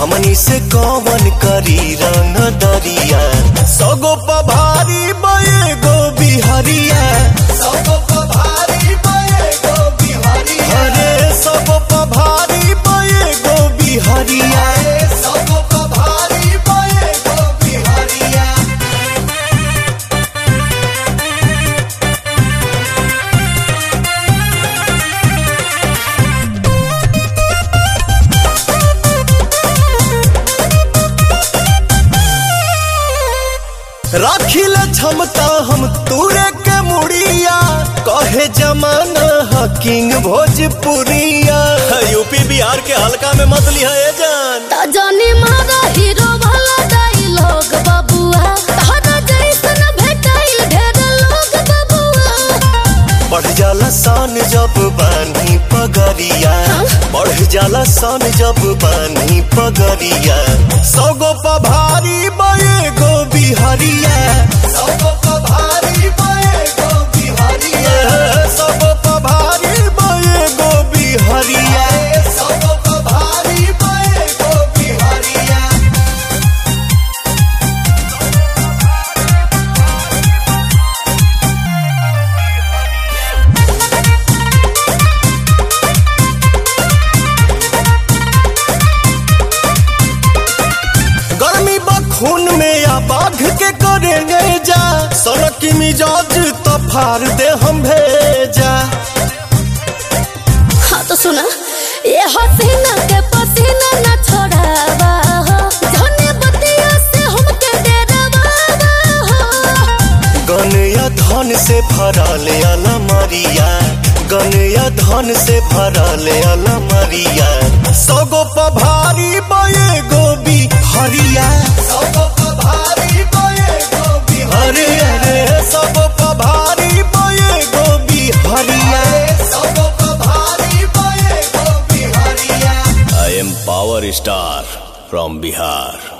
हमनी से कौन करी रंग दरिया सगो पभारी बये गो बिहरिया सगो पभारी बये गो बिहरिया अरे सगो पभारी बये गो बिहरिया सगो पभारी बये गो बिहरिया राखिल क्षमता हम तूरे के मुड़िया कहे जमाना हकिंग भोजपुरिया यूपी बिहार के हल्का में मत लिया ए जान त जाने मारा हीरो वाला डायलॉग बबुआ तहरा जैसन भेटाइल ढेर लोग बबुआ बढ़ जाला सान जब बानी पगरिया बढ़ जाला सान जब बानी पगरिया सगो पभारी बये गो बिहरिया सगो पभारी बये गो बिहरिया सगो पभारी बये गो बिहरिया सगो पभारी बये गो बिहरिया गर्मी खून में या बाघ के करेंगे जा सड़क की मिजाज तो फाड़ दे हम भेजा हाँ तो सुना ये हसीना के पसीना न छोड़ावा हो जाने बतिया से हमके डरावा हो गन या धन से भरल अलमरिया गन या धन से भरल अलमरिया सगो पभारी बये गोबी हरिया सगो पभारी बये गोबी हरे हरे सगो पभारी बये गोबी हरिया सगो पभारी बये गोबी हरिया I am Power Star from Bihar.